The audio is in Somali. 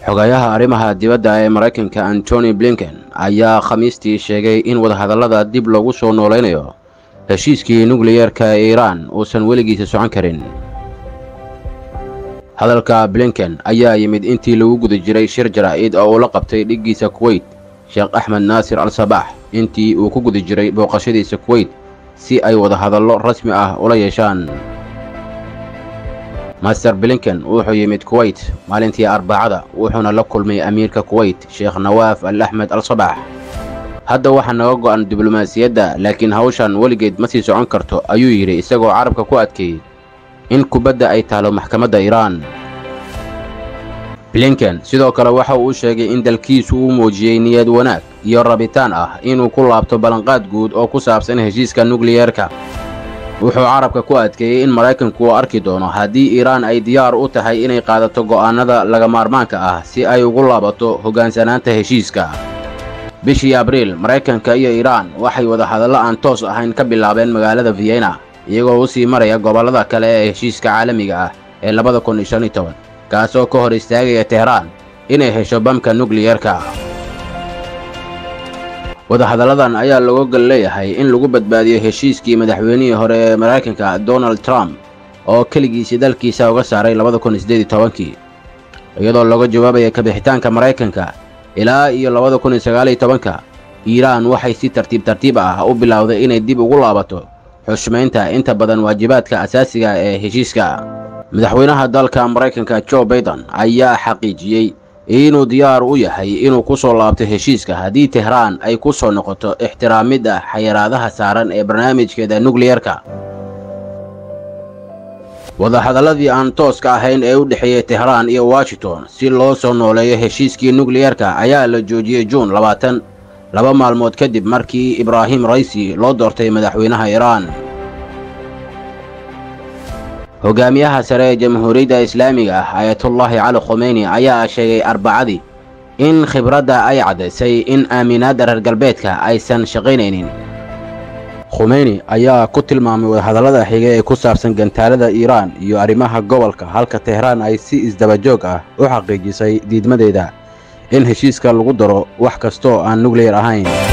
xogayaha arrimaha dibadda ee maraykanka antony blinken ayaa khamiistii sheegay in wadahadallada dib loogu soo noolaynayo heshiiskii nukliyeerka ee iiraan uusan weligiisa socon karin hadalka blinken ayaa yimid intii lagu guda jiray shir jaraa'id oo uu la qabtay dhiggiisa kuweyt sheekh axmed naasir al sabaax intii uu ku guda jiray booqashadiisa kuweyt si ay wadahadallo rasmi ah ula yeeshaan master blinken wuxuu yimid kuweyt maalintii arbacada wuxuuna la kulmay amiirka kuweyt sheekh nawaaf al axmed al sabax hadda waxaa naga go'an diblomaasiyadda laakiin hawshan weligeed ma sii socon karto ayuu yidhi isagoo carabka ku adkeeyey in kubadda ay taalo maxkamadda iiraan blinken sidoo kale waxa uu sheegay in dalkiisu uu muujiyey niyad wanaag iyo rabitaan ah inuu ku laabto ballanqaad guud oo ku saabsan heshiiska nukliyeerka wuxuu carabka ku adkeeyey in maraykanku uu arki doono haddii iiraan ay diyaar u tahay inay qaadato go'aannada laga maarmaanka ah si ay ugu laabato hoggaansanaanta heshiiska bishii abriil maraykanka iyo iiraan waxay wadahadallo aan toos ahayn ka bilaabeen magaalada vienna iyagoo u sii maraya gobollada kale ee heshiiska caalamiga ah ee labada kun iyo shan iyo toban kaasoo ka hor istaagaya tehraan inay hesho bamka nukliyeerka wadahadalladan ayaa looga gol leeyahay in lagu badbaadiyo heshiiskii madaxweynihii hore ee maraykanka donald trump oo keligiisii dalkiisa uga saaray labada kun iyo siddeed iyo tobankii iyadoo looga jawaabaya kabixitaanka maraykanka ilaa iyo labada kun iyo sagaal iyo tobanka iiraan waxay si tartiib tartiib ah u bilowday inay dib ugu laabato xushmaynta inta badan waajibaadka asaasiga ee heshiiska madaxweynaha dalka maraykanka jo baiden ayaa xaqiijiyey inuu diyaar u yahay inuu ku soo laabto heshiiska haddii tehraan ay ku soo noqoto ixtiraamidda xayiraadaha saaran ee barnaamijkeeda nukliyeerka wadahadalladii aan tooska ahayn ee u dhexeeyey tehraan iyo washington si loo soo nooleeyo heshiiskii nukliyeerka ayaa la joojiyey juun labaatan laba maalmood kadib markii ibraahim raysi loo doortay madaxweynaha iiraan hogaamiyaha sare ee jamhuuriyadda islaamiga ah ayatullaahi cali khomeyni ayaa sheegay arbacadii in khibradda ay caddaysay in aaminaadda reer galbeedka aysan shaqaynaynin khumeyni ayaa ku tilmaamay wadahadallada xiga ee ku saabsan gantaalada iiraan iyo arrimaha gobolka halka tehraan ay si isdabajoog ah u xaqiijisay diidmadeeda in heshiiska lagu daro wax kastooo aan nukliyar ahayn